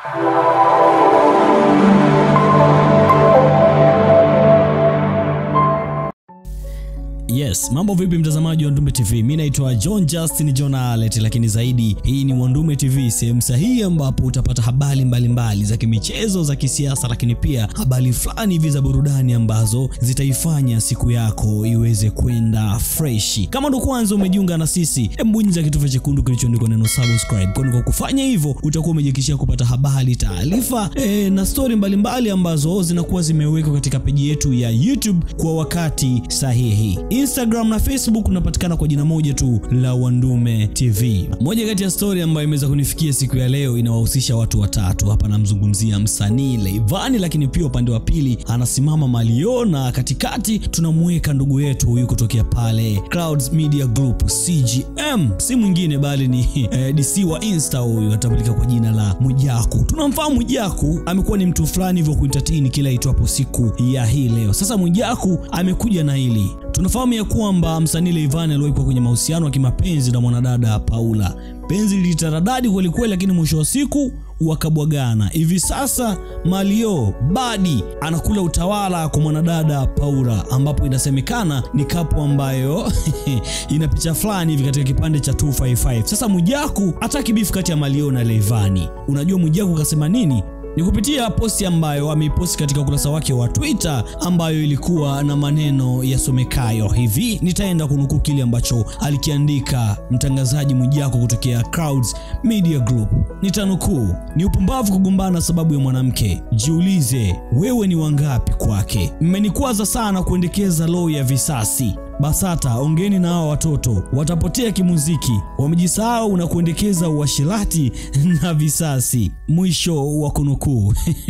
Yes, mambo vipi mtazamaji wa Wandume TV? Mimi naitwa John Justin John Alet, lakini zaidi hii ni Wandume TV, sehemu sahihi ambapo utapata habari mbalimbali za kimichezo, za kisiasa, lakini pia habari fulani hivi za burudani ambazo zitaifanya siku yako iweze kwenda freshi. Kama ndo kwanza umejiunga na sisi, hebu bonyeza kitufe chekundu kilichoandikwa neno subscribe, kwani kwa kufanya hivyo utakuwa umejikishia kupata habari, taarifa e, na stori mbalimbali ambazo zinakuwa zimewekwa katika peji yetu ya YouTube kwa wakati sahihi. Instagram na Facebook unapatikana kwa jina moja tu la Wandume TV. Moja kati ya stori ambayo imeweza kunifikia siku ya leo inawahusisha watu watatu. Hapa namzungumzia msanii Leivani, lakini pia upande wa pili anasimama Malio na katikati tunamweka ndugu yetu huyu kutokea pale Clouds Media Group CGM, si mwingine bali ni eh, DC wa Insta. Huyu anatambulika kwa jina la Mwijaku. Tunamfahamu Mwijaku, amekuwa ni mtu fulani hivyo kuentertain kila itwapo siku ya hii leo. Sasa Mwijaku amekuja na hili tunafahamu ya kwamba msanii Leivani aliwahi kwenye mahusiano ya kimapenzi na mwanadada Paula. Penzi lilitaradadi kwelikweli, lakini mwisho wa siku wakabwagana. Hivi sasa Malio Badi anakula utawala kwa mwanadada Paula, ambapo inasemekana ni kapu ambayo ina picha fulani hivi katika kipande cha 255. Sasa Mwijaku hataki bifu kati ya Malio na Leivani. Unajua Mwijaku kasema nini? ni kupitia posti ambayo ameiposti katika ukurasa wake wa Twitter ambayo ilikuwa na maneno yasomekayo hivi. Nitaenda kunukuu kile ambacho alikiandika mtangazaji Mwijaku kutokea Clouds Media Group. Nitanukuu: ni upumbavu kugombana sababu ya mwanamke. Jiulize wewe ni wangapi kwake. Mmenikwaza sana kuendekeza roho ya visasi BASATA ongeni na hawa watoto, watapotea kimuziki, wamejisahau na kuendekeza uashirati na visasi. Mwisho wa kunukuu.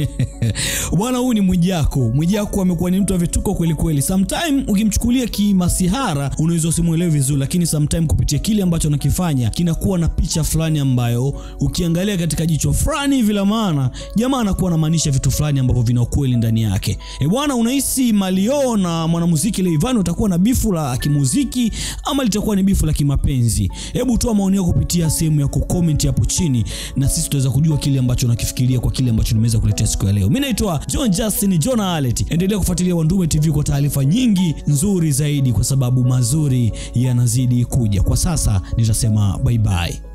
Bwana, huyu ni Mwijaku. Mwijaku amekuwa ni mtu wa vituko kweli kweli. Sometime ukimchukulia kimasihara unaweza usimuelewe vizuri, lakini sometime kupitia kile ambacho anakifanya kinakuwa na picha fulani ambayo ukiangalia katika jicho fulani hivi la maana, jamaa anakuwa anamaanisha vitu fulani ambavyo vina ukweli ndani yake. E bwana, unahisi Malio na mwanamuziki Leivani utakuwa na bifu la kimuziki ama litakuwa ni bifu la kimapenzi? Hebu toa maoni yako kupitia sehemu ya kucomment hapo chini, na sisi tutaweza kujua kile ambacho unakifikiria kwa kile ambacho nimeweza kuletea siku ya leo. Mimi naitwa John Justin John Alet. Endelea kufuatilia Wandume TV kwa taarifa nyingi nzuri zaidi, kwa sababu mazuri yanazidi kuja. Kwa sasa nitasema bye bye.